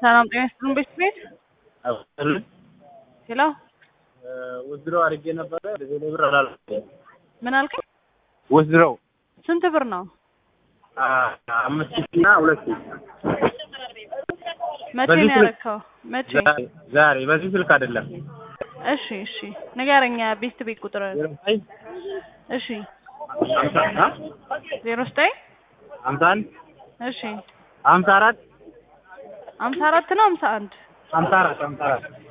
ሰላም ጤና ይስጥልን ቤት ቤት ሄሎ ውዝድሮ አድርጌ ነበረ ሌላ ብር አላልኩም። ምን አልከኝ? ውዝድሮው ስንት ብር ነው? አምስት ሺህ እና ሁለት ሺህ መቼ በዚህ ነው ስልክ- ያረካው? መቼ? ዛሬ- ዛሬ በዚህ ስልክ አይደለም። እሺ እሺ ንገረኛ ቤት ቤት ቁጥር ዘጠኝ እሺ ሀምሳ አ? ዜሮ ዘጠኝ ሀምሳ አንድ እሺ ሀምሳ አራት ሀምሳ አራት ነው ሀምሳ አንድ ሀምሳ አራት ሀምሳ አራት